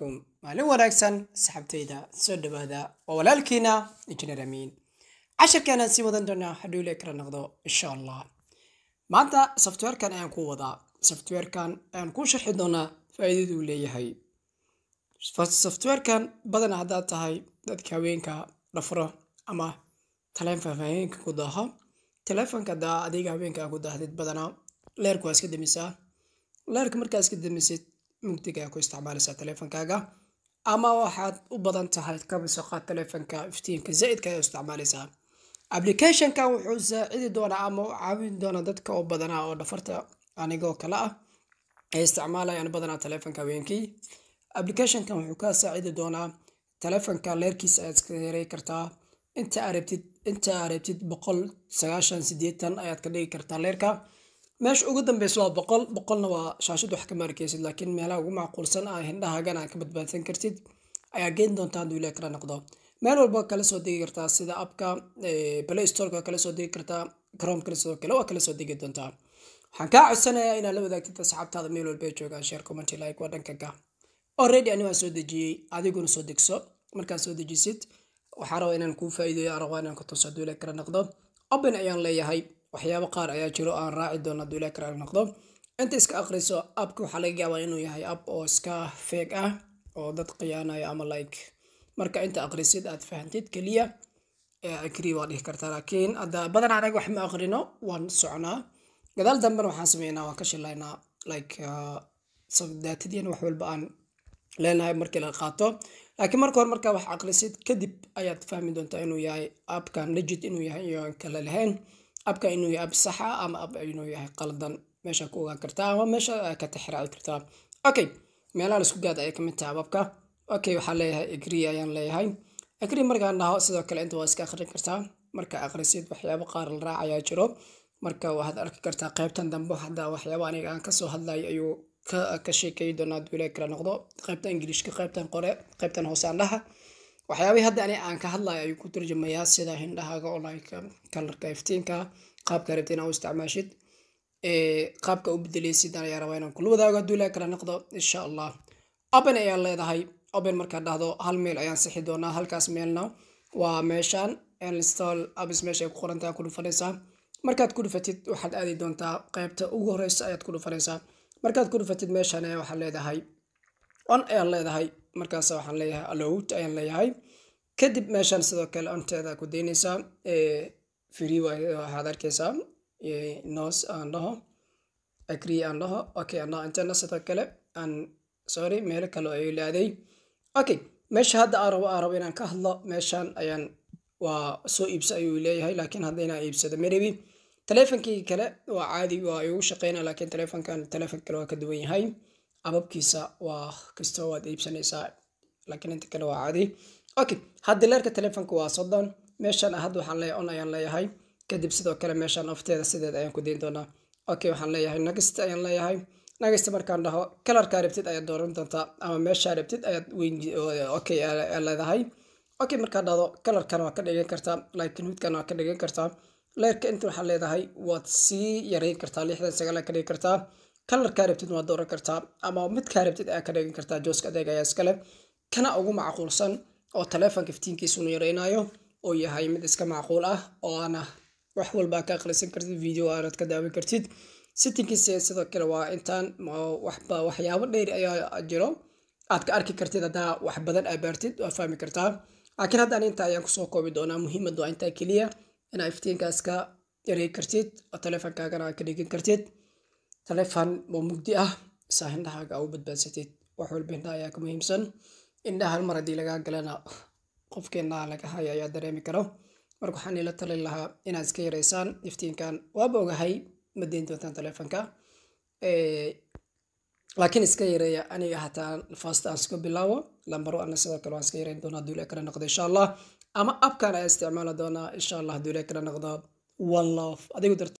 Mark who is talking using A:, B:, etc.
A: calaykum maalin wanaagsan saxabtayda soo dhawaada waa walaalkiina injineer amiin cashirkeenaan sii wadan doonaa hadhuu le kala noqdo insha allah maanta softwarekan ayaan ku wadaa softwarekan ayaan kuu sharxi doonaa faa'iidaduu leeyahay softwarekan badan haddaad tahay dadka haweenka dhafro ama taleefon haweenka ku daaho taleefonka daa adiga haweenka ku daahdid badanaa leerku waa iska damisaa leerka markaa iska damisid mugdiga ku isticmaalaysaa taleefonkaaga ama waxaad u badan tahay kabisoqaad taleefonka iftiinka zaidka ayaa isticmaalaysaa applicationkan wuxuu saacidi doonaa ama u caawin doonaa dadka oo badanaa oo dhafarta anigoo kale ah ay isticmaalayaan badanaa taleefonka haweenkii applicationkan wuxuu kaa saacidi doonaa taleefonka leerkiisa ayaad iska yaray kartaa inta arabtid inta arabtid boqol sagaashan sideetan ayaad ka dhigi kartaa leerka meesha ugu dambeysa waa boqol boqolna waa shaashad wax ka maarkeysid laakiin meelaha ugu macquulsan ah hindhahaagan aad ka badbaadsan kartid ayaa geyn doontaa hadduu ilaa kala noqdo meel walba kala soo degi kartaa sida abka play storeka kala soo degi kartaa chrome kale sidoo kale waa kala soo degi doontaa waxaan kaa codsanayaa inaad la wadaagtid asxaabtaada meel walba ay joogaan share comment like waa dhankaga already ani waan soo dejiyey adiguna soo degso markaad soo dejisid waxaa rabaa inaan kuu faa'iideeyo rabaa inaan ku tuso hadduu ilaa kala noqdo open ayaan leeyahay waxyaabo qaar ayaa jiro aan raaci doono hadduu ilaa kala noqdo inta iska aqriso abka waxaa laga yaabaa inuu yahay ab oo iska feeg ah oo dad khiyaanayo ama like marka inta aqrisid aad fahantid keliya agree waa dhihi kartaa laakiin hadda badan anaga wax ma aqrino waan socnaa gadaal dambena waxaan sameynaa waan ka shilaynaa like daatadiina wax walba aan leenahay markii la qaato laakiin marka hore markaa wax aqrisid kadib ayaad fahmi doontaa inuu yahay abkan legit inuu yahay iyo aan kale lahayn abka inuu yahay ab saxa ama ab inuu yahay qaldan meesha ku ogaan kartaa ama meesha ka tixraaci kartaa okay meelaha la isku gaad ayay kamid tahay ababka okay waxaan leeyahay agree ayaan leeyahay agree markaan dhaho sidoo kale inta waa iska akhrin kartaa marka akhrisid waxyaabo qaar la raac ayaa jiro marka waxaad arki kartaa qaybtan dambe hadda waxyaabo aniga aan kasoo hadlayo ayuu ka sheekeyi doonaa hadduu ilaa kala noqdo qaybta ingiliishka qaybtan qore qaybtan hoose andhaha waxyaabihii hadda ani aan ka hadlayo ayuu ku turjumayaa sida hindhahaaga oo like kalarka iftiinka qaabka rabta inaa u isticmaashid qaabka u bedeleysid ayaa rabaa inaan kula wadaago hadduu ilaa kala noqdo insha allah open ayaan leedahay open markaad dhahdo hal meel ayaan sixi doonaa halkaas meelna waa meeshaan install abis meesha ay ku qorantaa ku dhufanaysaa markaad ku dhufatid waxaad aadi doontaa qaybta ugu horeysa ayaad ku dhufanaysaa markaad ku dhufatid meeshaan ayaa waxaad leedahay on ayaan leedahay markaas waxaan leeyahay allowed ayaan leeyahay kadib meeshaan sidoo kale onteeda ku daynaysaa free waxaad arkaysaa nos aan dhaho agree aan dhaho okay aan dhaho intana sidoo kale aan sorry meelo kale ay laaday okay meesha hadda aan rabo aan rabo inaan ka hadlo meeshaan ayaan waa soo iibsa ayuu leeyahay laakiin hadda inaan iibsado marabi taleefonkii kale waa caadi waa igu shaqeynaa laakiin taleefonkan taleefon kale waa ka duwan yahay ababkiisa waa kastoo waad iibsanaysaa laakiin inta kale waa caadi okay hadda leerka taleefonka waa soddon meeshaan hadda waxaan leeyahay on ayaan leeyahay kadib sidoo kale meeshaan ofteeda sideed ayaan ku dayn doonaa okay waxaan leeyahay next ayaan leeyahay next markaan dhaho kalarkaa rabtid ayaad dooran doontaa ama meeshaa rabtid ayaad weyn okay leedahay okay markaa dhahdo kalarkan waa ka dhigan kartaa like nuudkan waa ka dhigan kartaa leerka inta waxaa leedahay waad sii yareyn kartaa lixdan sagaal ka dhigi kartaa kalarkaa rabtid waad dooran kartaa ama midkaa rabtid ayaa ka dhigan kartaa jooska adeeg ayaa iskale kana ugu macquulsan oo taleefonka iftiinkiisunu yareynayo oo yahay mid iska macquul ah oo aana wax walba ka akhrisan kartid video aanad ka daawan kartid sittinkiisa sidoo kale waa intaan waxba waxyaabo dheeri ayaa jiro aad ka arki kartid haddaa wax badan aa baartid waa fahmi kartaa laakiin haddaan inta ayaan kusoo koobi doonaa muhiimad waa intaa keliya inaa iftiinkaas ka yarey kartid oo taleefonkaagana aad ka dhigin kartid taleefon oo mugdi ah saa hindhahaaga u badbaadsatid wax walba indhaha ayaa ka muhiimsan indhaha hal mar haddii lagaa galana qofka indhaha laga haya ayaa dareemi karo marka waxaan ila talin lahaa inaad iska yareysaan iftiinkan waaba ogahay ma deyn doontaan taleefonka laakiin iska yareeya aniga hataa fast aan iska bilaabo lambaro ana sidoo kale waan iska yareyn doonaa hadduu ilaa kala noqdo insha allah ama abkan ayaa isticmaali doonaa insha allah hadduu ilaa kala noqdo one love adigu